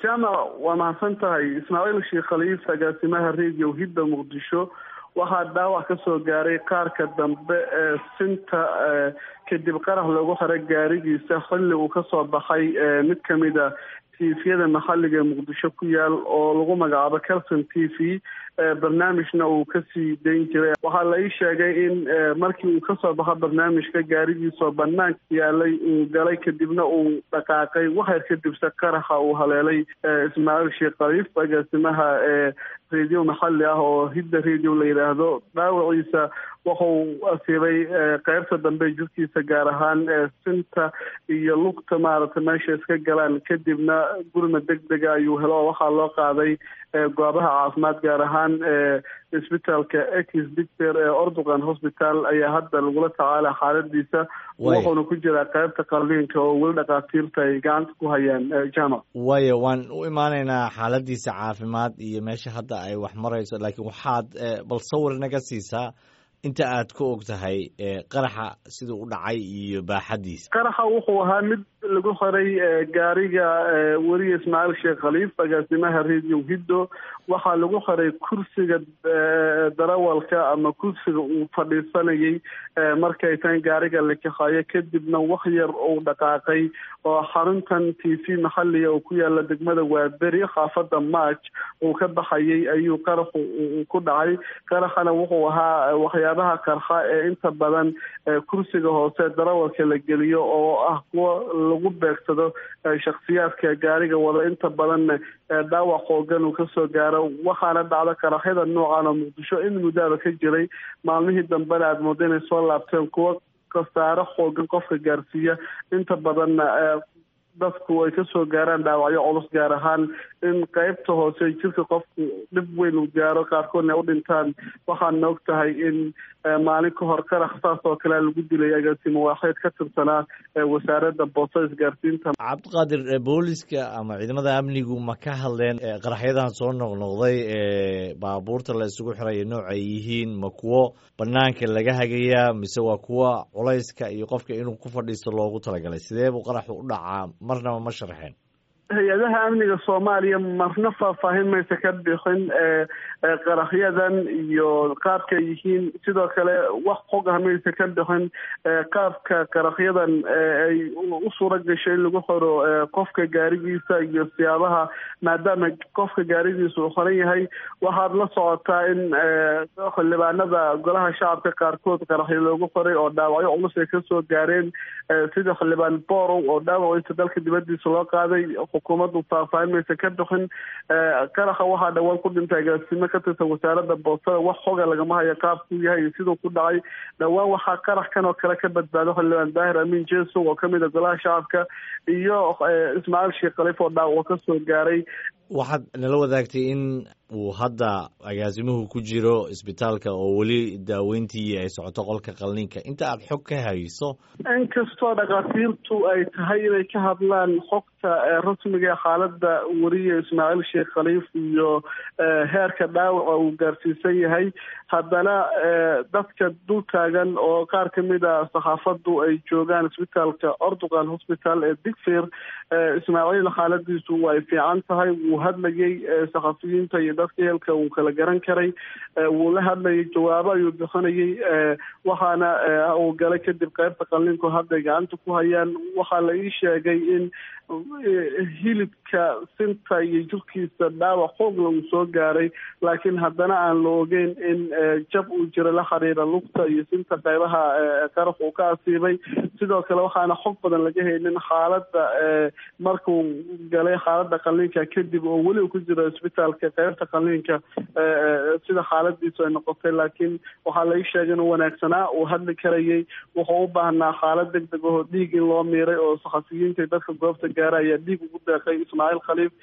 jaamac waa mahadsan tahay ismaaciil sheekh khaliif agaasimaha radio hidda muqdisho waxaa dhaawac ka soo gaaray qaarka dambe ee sinta kadib qarax loogu xiray gaarigiisa xilli uu kasoo baxay mid kamid a tviyada maxaliga ee muqdisho ku yaal oo lagu magacaabo calson t v barnaamijna uu kasii dayn jiray waxaa la ii sheegay in markii uu kasoo baxo barnaamijka gaarigiisoo banaanka yaalay uu galay kadibna uu dhaqaaqay waxyar kadibse qaraxa uu haleelay ismaaciil sheekh khaliif agaasimaha ee radio maxali ah oo hidda radio la yidhaahdo dhaawaciisa wuxuu asiibay qeybta dambe jirkiisa gaar ahaan sinta iyo lugta maaragtay meesha iska galaan kadibna gurma deg dega ayuu helo oo waxaa loo qaaday goobaha caafimaad gaar ahaan isbitaalka ex dictor ee ordugan hospital ayaa hadda lagula tacaala xaaladiisa wuxuuna ku jiraa qeybta qalliinka oo weli dhakhaatiirta ay gacanta ku hayaan jamac waayo waan u imaanaynaa xaaladiisa caafimaad iyo meesha hadda ay wax marayso laakiin waxaad bal sawir naga siisaa inta aad ka og tahay qaraxa siduu u dhacay iyo baaxadiisa qaraxa wuxuu ahaa mid lagu xiray gaariga weriye ismaaciil sheekh khaliif agaasimaha radio hiddo waxaa lagu xiray kursiga darawalka ama kursiga uu fadhiisanayay markay tan gaariga la kaxayo kadibna wax yar uu dhaqaaqay oo xaruntan t v maxaliga oo ku yaala degmada waaberi khaafada march uu ka baxayay ayuu qaraxu ku dhacay qaraxana wuxuu ahaa waxyaabaha qarxa ee inta badan kursiga hoose darawalka la geliyo oo ah kuwa lagu beegsado shaksiyaadka gaariga wada inta badanna dhaawac xoogan uu kasoo gaaro waxaana dhacda qaraxyada noocan oo muqdisho in muddaaba ka jiray maalmihii dambena aada mooda inay soo laabteen kuwa khasaare xoogan qofka gaarsiiya inta badanna dadku ay kasoo gaaraan dhaawacyo culus gaar ahaan in qeybta hoose jirka qofku dhib weyn uu gaaro qaarkoodna u dhintaan waxaana og tahay in maalin ka hor qarax saas oo kale lagu dilay agaasimo waaxeed ka tirsanaa wasaaradda boosta isgaarsiinta cabdiqaadir booliska ama ciidamada amnigu ma ka hadleen qaraxyadan soo noqnoqday ee baabuurta la isugu xiraya nooc ay yihiin ma kuwo banaanka laga hagayaa mise waa kuwa culayska iyo qofka inuu ku fadhiisto loogu talagalay sidee buu qaraxu u dhacaa marnaba ma sharxeen hay-adaha amniga soomaaliya marna faahfaahin maysa ka bixin qaraxyadan iyo qaabka yihiin sidoo kale wax xog ah maysa ka bixin qaabka qaraxyadan ay u suura gashay in lagu xiro qofka gaarigiisa iyo siyaabaha maadaama qofka gaarigiisa uu xiran yahay waxaad la socotaa in xildhibaanada golaha shacabka qaarkood qaraxyo loogu xiray oo dhaawacyo culus ay kasoo gaareen sida xildhibaan borow oo dhaawaciisa dalka dibadiisa loo qaaday xukuumaddu faahfaahin maysa ka bixin qaraxa waxaa dhawaan ku dhintay agaasimo ka tirsan wasaaradda boostada wax xoga lagama hayo qaabkuu yahay iyo siduu ku dhacay dhowaan waxaa qarax kan oo kale ka badbaado xildhibaan daahir amiin jesow oo kamid a golaha shacabka iyo ismaaciil sheekh khaliif oo dhaawaco kasoo gaaray waxaad nala wadaagtay in uu hadda agaasimuhu ku jiro isbitaalka oo weli daaweyntii ay socoto qolka qalniinka inta aad xog ka hayso inkastoo dhakhaatiirtu ay tahay inay ka hadlaan xogta rasmiga ee xaaladda weriye ismaaciil sheekh khaliif iyo heerka dhaawaca uu gaarsiisan yahay haddana dadka dul taagan oo qaar kamid a saxaafaddu ay joogaan isbitaalka ordugan hospital ee digfir ismaaciil xaaladiisu way fiican tahay wuu hadlayay saxafiyiinta iyo dadka heelka uu kala garan karay wuu la hadlayay jawaabo ayuu bixinayay waxaana uu galay kadib qeybta qalliinku hadday gacanta ku hayaan waxaa la ii sheegay in hilibka sinta iyo jirkiisa dhaawac xoogla uu soo gaaray laakiin haddana aan la ogeyn in jab uu jira la xiriira lugta iyo sinta qeybaha qarax uu ka asiibay sidoo kale waxaana xog badan laga haynin xaaladda markuu galay xaaladda qalliinka kadib oo weli ku jiro isbitaalka qeybta qalliinka sida xaaladiisu ay noqotay laakiin waxaa la ii sheegay inuu wanaagsanaa uu hadli karayay wuxuu u baahnaa xaalad deg deg ahoo dhiig in loo miiray oo saxafiyiinta dadka goobta gaara ayaa dhiig ugu deeqay ismaaciil khaliif